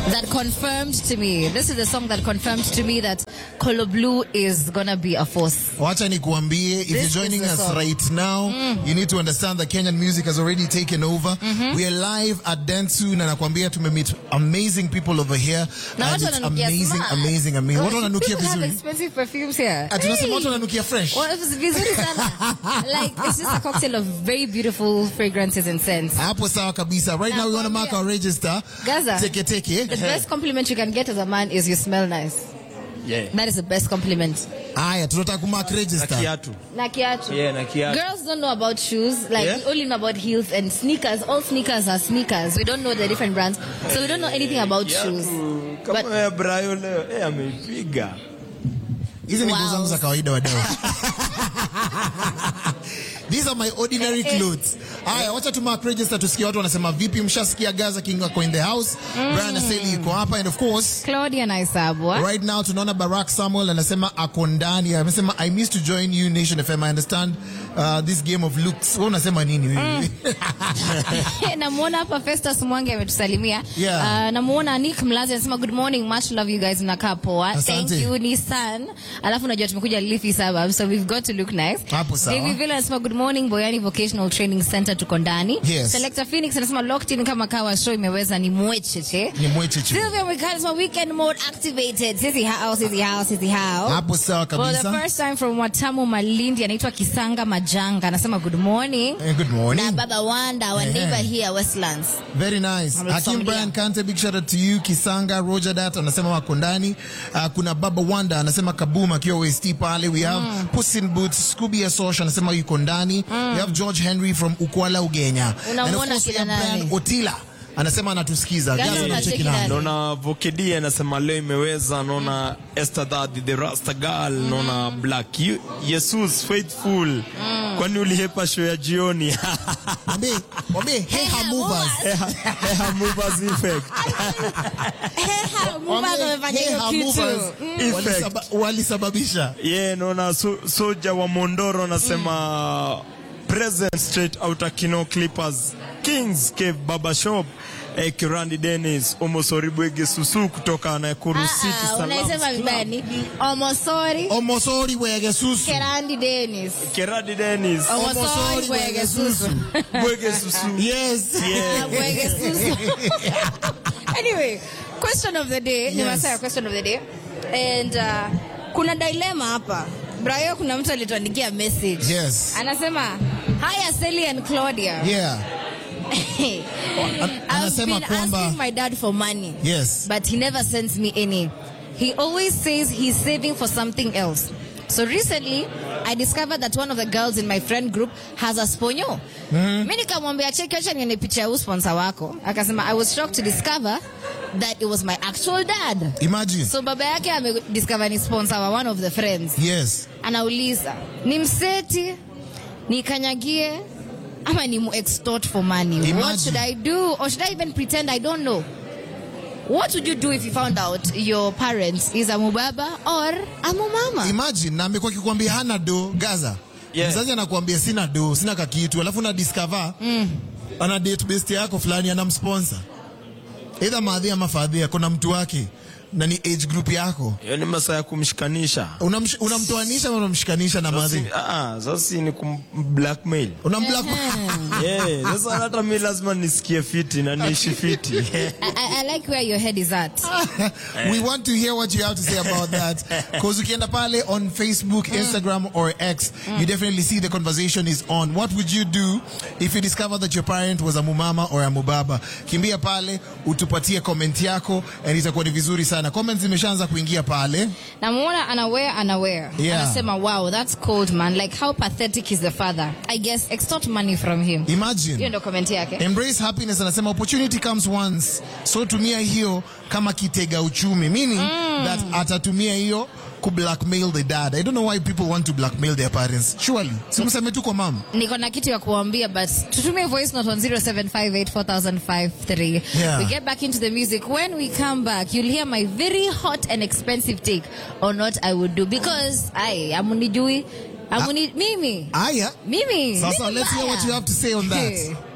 that confirmed to me. This is the song that confirmed to me that Colo Blue is gonna be a force. Wacha nikuambie, if This you're joining is the us song. right now, you need to understand that Kenyan music has already taken over. We are live at Dentsu na nakwambia tumemeet amazing people over here. Na and watu it's wananukia amazing, smart. amazing, amazing. Watu wananukia People have vizuri. expensive perfumes here. Ati unasema Hey. watu wananukia fresh. Well, it was vizuri sana. like it's just a cocktail of very beautiful fragrances and scents. Hapo sawa kabisa. Right now we want to mark our register. Gaza. Teke teke. The best compliment you can get as a man is you smell nice. Yeah. That is the best compliment. Aya, tunataka kumark Na register. kiatu. Na kiatu. Yeah, na kiatu. Girls don't know about shoes. Like Yeah? we only know about heels and sneakers. All sneakers are sneakers. We don't know the different brands, so we don't know anything about shoes. Kama But- ya Brayo leo, eh, ameipiga. Hizi ni nguo Wow. zangu za kawaida wadau. These are my ordinary clothes. Haya, wacha tu mark register tusikie watu wanasema vipi. Mshasikia Gaza King wako in the house. Brian Aseli yuko hapa and of course Claudia Naisabwa. Right now tunaona Barack Samuel anasema ako ndani. Amesema I miss to join you Nation FM. I understand uh, this game of looks. Wewe unasema nini wewe? namuona hapa Festus Mwangi ametusalimia. Yeah. Uh, namuona Nick Mlazi anasema good morning, much love you guys, mnakaa poa. Asante. Thank you Nissan. Alafu najua tumekuja Leafy suburb, so we've got to look nice. Hapo sawa. David Villa anasema good morning, Boyani Vocational Training Center tuko ndani. Yes. Selector Phoenix anasema locked in kama kawa show imeweza ni mwecheche. Ni mwecheche. Sylvia Mwikali anasema weekend mode activated. Sisi hao, sisi hao, sisi hao. Hapo sawa For the kabisa. first time from Watamu Malindi anaitwa Kisanga Majanga anasema good morning. Eh, Good Na morning. Baba Wanda wa Ehe. neighbor here Westlands. Very nice. Familia. Hakim Brian Kante, big shout out to you. Kisanga Roger Dat anasema wako ndani. Uh, kuna Baba Wanda anasema Kabuma akiwa West pale. We have Puss in Boots, Scooby Asosh anasema yuko ndani. We have George Henry from Ukwala Ugenya. And of Unamwona course we kina have Brian nani? Otila anasema anatusikiza. Gani Gaza unacheki unacheki nani? nani? naona vokedi anasema leo imeweza naona esther Daddy, the rasta girl naona black Ye- jesus faithful kwani ulihepa show ya jioni Mwambie, mwambie hey ha movers. Heha movers effect Mubazo amefanya Hey, hiyo ha kitu. movers. Effect. Walisaba- Walisababisha. yeah naona so, soja wa mondoro anasema present straight outer kino clippers kings cave baba shop eh, kirandi dennis omosoribwege susu kutoka nakuru city Ah, ah, Salams unaisema Club. vibaya ni Omosori Omosori wege susu. Kerandi Dennis. kirandi dennis Omosori Omosori Bwege Bwege Susu. bwege susu Yes. Ah, Bwege Susu. Anyway, question of the day. Ni Yes. masaa ya question of the day. And uh, kuna dilemma hapa. Brayo kuna mtu alituandikia message. Yes. Anasema, "Hi Aseli and Claudia." Yeah. I've anasema been kwamba- asking my dad for money. Yes. but he never sends me any. He always says he's saving for something else. So recently, I discovered that one of the girls in my friend group has a sponyo. Mimi nikamwambia cheki, acha nione picha ya huyu sponsor wako. Akasema I was shocked to discover that it was my actual dad. Imagine. So baba yake amediscover ni sponsor wa one of the friends. Yes. Anauliza, ni mseti, nikanyagie ama ni mu extort for money? What Imagine. should I do? Or should I even pretend I don't know? What would you do if you found out your parents is a mubaba or a mumama? Imagine na amekuwa akikwambia hana do Gaza. Yeah. Mzazi anakuambia sina do, sina kakitu, alafu na discover ana date best yako fulani anamsponsor. Either maadhi ama fadhi kuna mtu wake na ni age group yako. hiyo ni masaa ya kumshikanisha Unamsh- Unamtoanisha ama unamshikanisha na maadhi? Sasa- ah, ah, sasa ni kum blackmail Unamblock. yeah, sasa hata mi lazima nisikie fiti na niishi fiti I, I, I like where your head is at. we want to hear what you have to say about that because ukienda pale on facebook instagram or x you definitely see the conversation is on what would you do if you discover that your parent was a mumama or a mubaba kimbia pale utupatie comment yako and itakuwa ni vizuri sana comments zimeshaanza kuingia pale Namuona anaware anaware. Yeah. Anasema, wow, that's cold man. Like how pathetic is the father? I guess extort money from him. Hiyo imagine ndo comment yake. embrace happiness anasema opportunity comes once so tumia hiyo kama kitega uchumi meaning that atatumia hiyo ku blackmail the dad i don't know why people want to blackmail their parents surely simseme tu kwa mama niko na kitu ya kuambia but tutumie voice note on 07584053 Yeah. we get back into the music when we come back you'll hear my very hot and expensive take on what i would do because i amunijui amuni mimi aya mimi Sasa mimi let's hear what mbaya. you have to say on that. Hey.